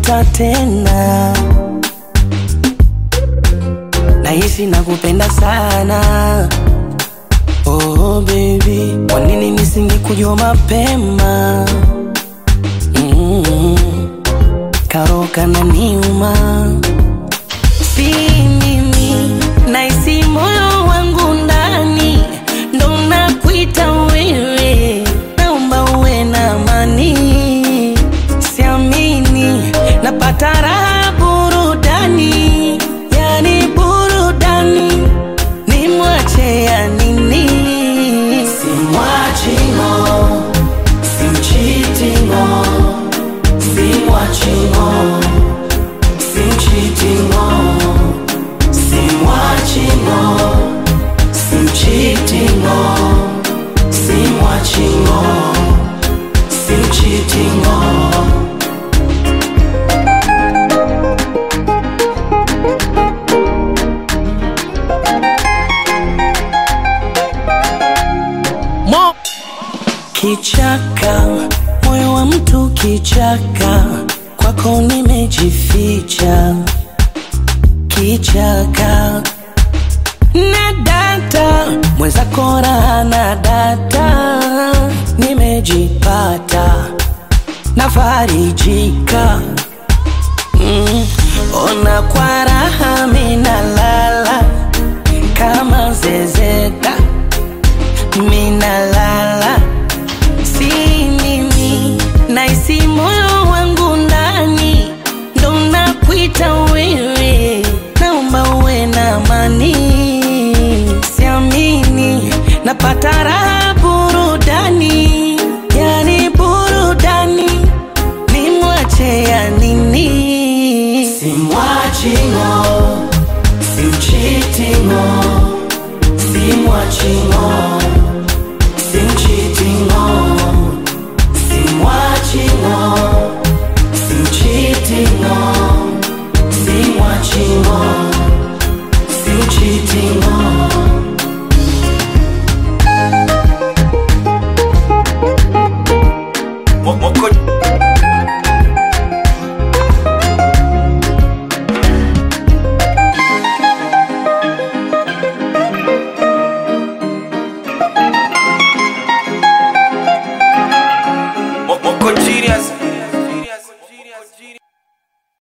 nimeota tena, nahisi nakupenda sana. Oh baby, kwa nini nisingekujua mapema? Mm, karoka na niuma, si mimi, nahisi moyo wangu ndani ndo nakuita wewe, naomba uwe na amani, siamini napata raha burudani, yani burudani, nimwache ya nini? Simwachi ngo, simchiti ngo, simwachi ngo, simchiti ngo, simwachi ngo, simchiti ngo, simwachi ngo, simchiti ngo. Mo Kichaka, moyo wa mtu kichaka, kwako nimejificha. Kichaka na data, mwenzako raha na data, nimejipata nafarijika. Mm, ona kwa raha minalala kama zezeta minalala si mimi naisi moyo wangu ndani ndo nakuita wewe naomba uwe na amani siamini napata raha burudani yani burudani nimwache ya nini simwachi ngo simchiti ngo simwachi ngo